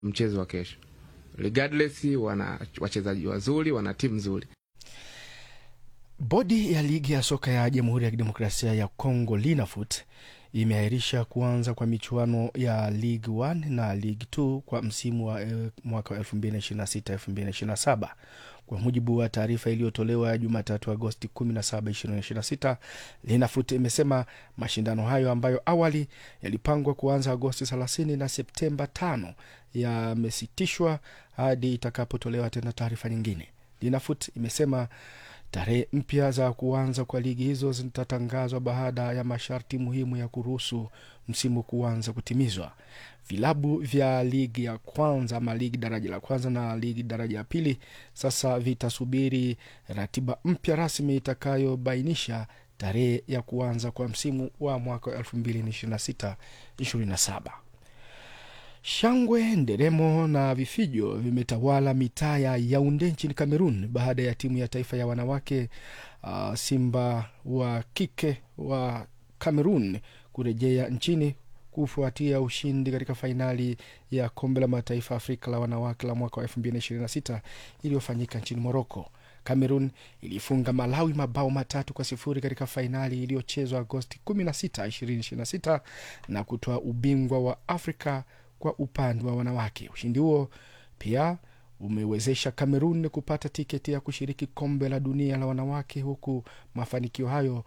mchezo wa kesho. Regardless, wana wachezaji wazuri, wana timu nzuri. Bodi ya ligi ya soka ya Jamhuri ya Kidemokrasia ya Kongo Linafoot imeahirisha kuanza kwa michuano ya League 1 na League 2 kwa msimu wa eh, mwaka wa 2026-2027 kwa mujibu wa taarifa iliyotolewa Jumatatu Agosti 17, 2026. Linafoot imesema mashindano hayo ambayo awali yalipangwa kuanza Agosti 30 na Septemba 5 yamesitishwa hadi itakapotolewa tena taarifa nyingine. Linafoot imesema tarehe mpya za kuanza kwa ligi hizo zitatangazwa baada ya masharti muhimu ya kuruhusu msimu kuanza kutimizwa. Vilabu vya ligi ya kwanza ama ligi daraja la kwanza na ligi daraja ya pili sasa vitasubiri ratiba mpya rasmi itakayobainisha tarehe ya kuanza kwa msimu wa mwaka 2026 27. Shangwe, nderemo na vifijo vimetawala mitaa ya Yaunde nchini Kamerun baada ya timu ya taifa ya wanawake uh, Simba wa kike wa Kamerun kurejea nchini kufuatia ushindi katika fainali ya kombe la mataifa Afrika la wanawake la mwaka wa 2026 iliyofanyika nchini Moroko. Cameroon ilifunga Malawi mabao matatu kwa sifuri katika fainali iliyochezwa Agosti 16, 2026 na kutoa ubingwa wa Afrika kwa upande wa wanawake. Ushindi huo pia umewezesha Cameroon kupata tiketi ya kushiriki kombe la dunia la wanawake, huku mafanikio hayo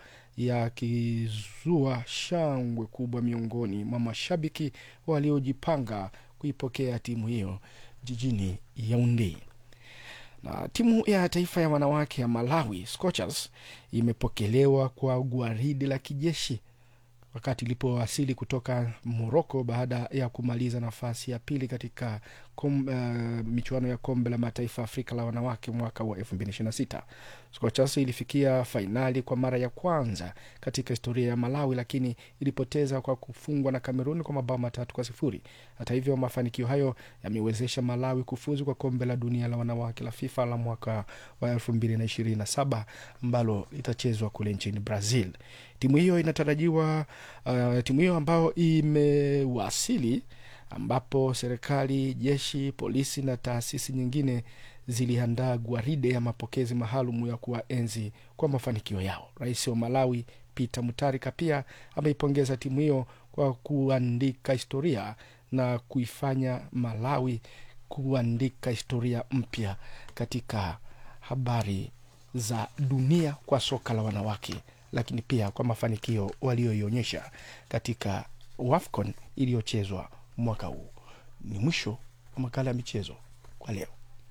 yakizua shangwe kubwa miongoni mwa mashabiki waliojipanga kuipokea timu hiyo jijini Yaounde. Na timu ya taifa ya wanawake ya Malawi Scorchers imepokelewa kwa gwaridi la kijeshi wakati ilipowasili kutoka Moroko baada ya kumaliza nafasi ya pili katika kom, uh, michuano ya kombe la mataifa Afrika la wanawake mwaka wa 2026. Scorchers ilifikia fainali kwa mara ya kwanza katika historia ya Malawi, lakini ilipoteza kwa kufungwa na Kamerun kwa mabao matatu kwa sifuri. Hata hivyo, mafanikio hayo yamewezesha Malawi kufuzu kwa kombe la dunia la wanawake la FIFA la mwaka wa 2027 ambalo litachezwa kule nchini Brazil. Timu hiyo inatarajiwa uh, timu hiyo ambayo imewasili ambapo serikali, jeshi, polisi na taasisi nyingine ziliandaa gwaride ya mapokezi maalum ya kuwaenzi kwa mafanikio yao. Rais wa Malawi Peter Mutharika pia ameipongeza timu hiyo kwa kuandika historia na kuifanya Malawi kuandika historia mpya katika habari za dunia kwa soka la wanawake, lakini pia kwa mafanikio walioionyesha katika WAFCON iliyochezwa mwaka huu. Ni mwisho wa makala ya michezo kwa leo.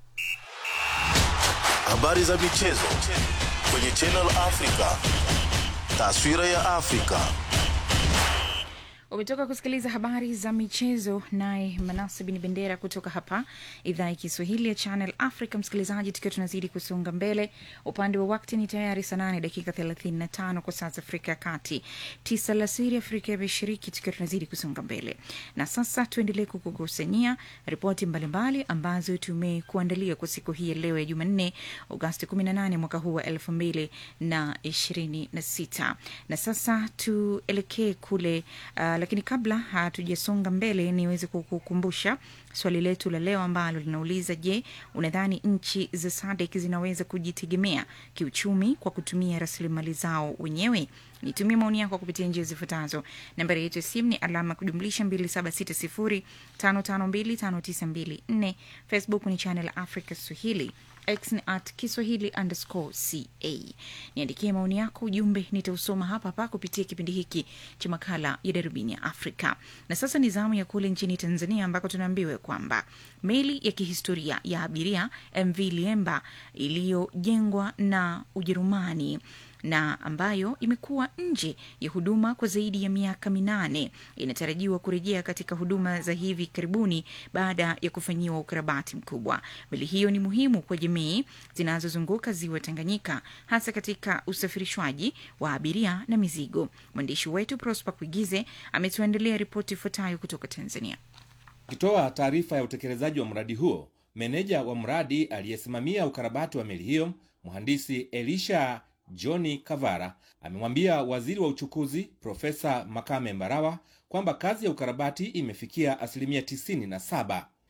Habari za michezo kwenye Channel Africa. Taswira ya Afrika. Umetoka kusikiliza habari za michezo naye Manase Bin Bendera kutoka hapa idhaa ya Kiswahili ya Channel Africa. Msikilizaji, tukiwa tunazidi kusonga mbele, upande wa wakti ni tayari saa nane dakika 35 kwa saa za Afrika ya Kati, tisa alasiri Afrika ya Mashariki, tukiwa tunazidi kusonga mbele. Na sasa tuendelee kukukusanyia ripoti mbalimbali ambazo tumekuandalia kwa siku hii ya leo ya Jumanne, Agosti 18 mwaka huu wa 2026. Na sasa tuelekee kule uh, lakini kabla hatujasonga mbele, niweze kukukumbusha swali letu la leo ambalo linauliza: Je, unadhani nchi za SADC zinaweza kujitegemea kiuchumi kwa kutumia rasilimali zao wenyewe? Nitumie maoni yako kupitia njia zifuatazo. Nambari yetu ya simu ni alama kujumlisha 276055259254. Facebook ni Channel Africa Swahili. X ni at Kiswahili underscore ca. Niandikie maoni yako, ujumbe nitausoma hapa hapa kupitia kipindi hiki cha makala ya darubini ya Afrika. Na sasa ni zamu ya kule nchini Tanzania ambako tunaambiwa kwamba meli ya kihistoria ya abiria MV Liemba iliyojengwa na Ujerumani na ambayo imekuwa nje ya huduma kwa zaidi ya miaka minane inatarajiwa kurejea katika huduma za hivi karibuni baada ya kufanyiwa ukarabati mkubwa. Meli hiyo ni muhimu kwa jamii zinazozunguka ziwa Tanganyika, hasa katika usafirishwaji wa abiria na mizigo. Mwandishi wetu Prosper Kuigize ametuandalia ripoti ifuatayo kutoka Tanzania. Akitoa taarifa ya utekelezaji wa mradi huo, meneja wa mradi aliyesimamia ukarabati wa meli hiyo, mhandisi Elisha Johni Kavara amemwambia waziri wa uchukuzi Profesa Makame Mbarawa kwamba kazi ya ukarabati imefikia asilimia tisini na saba.